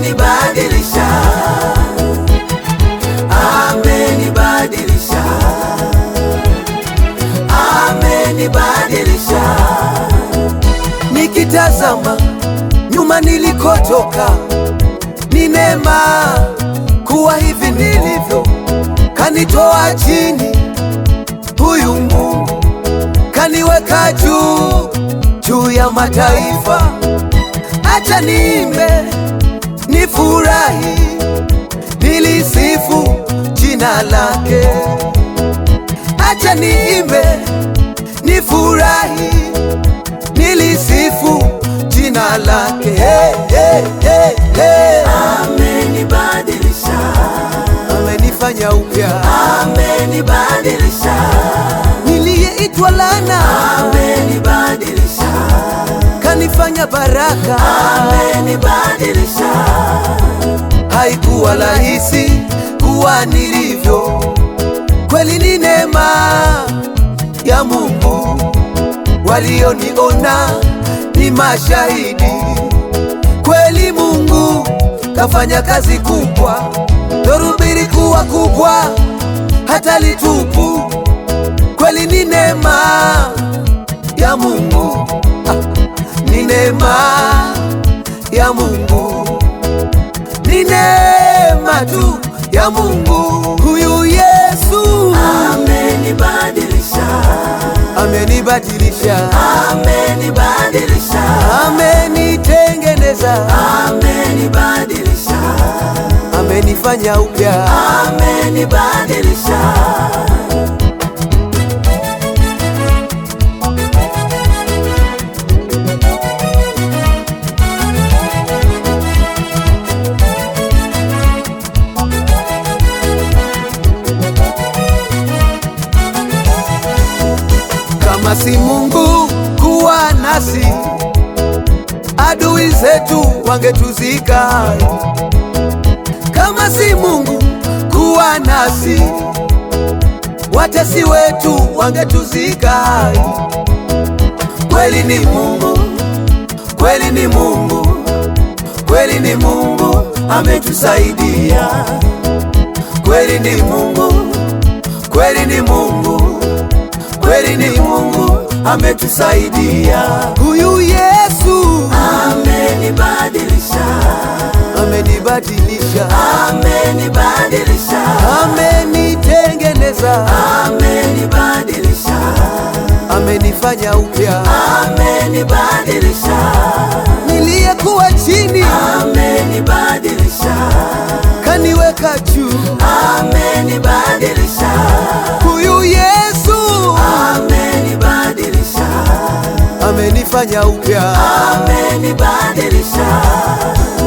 amenibadilisha, amenibadilisha, amenibadilisha. Nikitazama nyuma nilikotoka, ni neema kuwa hivi nilivyo, kanitoa chini, huyu Mungu kaniweka juu juu ya mataifa. Acha niimbe nifurahi, nilisifu jina lake. Acha niimbe nifurahi, nilisifu jina lake. Hey, hey, hey, hey. Amenibadilisha, amenifanya upya, amenibadilisha, niliyeitwa lana, amenibadilisha kanifanya baraka, amenibadilisha. Haikuwa rahisi kuwa nilivyo, kweli ni neema ya Mungu. Walioniona ni mashahidi, kweli Mungu kafanya kazi kubwa, dhoruba ilikuwa kubwa hata litupu, kweli ni neema ya Mungu ni neema ya Mungu, ni neema tu ya Mungu. Huyu Yesu amenibadilisha, amenibadilisha, amenibadilisha, amenitengeneza, amenibadilisha, amenifanya upya, amenibadilisha. Kama si Mungu kuwa nasi, adui zetu wangetuzika. Kama si Mungu kuwa nasi, watesi wetu wangetuzika. Kweli ni Mungu, kweli ni Mungu, kweli ni Mungu ametusaidia. Kweli ni Mungu, kweli ni Mungu kweli ni Mungu ametusaidia. Huyu Yesu amenibadilisha, amenibadilisha, amenibadilisha, amenitengeneza, amenibadilisha, amenifanya upya, amenibadilisha. Niliyekuwa chini, amenibadilisha, kaniweka juu, amenibadilisha. Huyu Yesu amenibadilisha, amenifanya upya, amenibadilisha.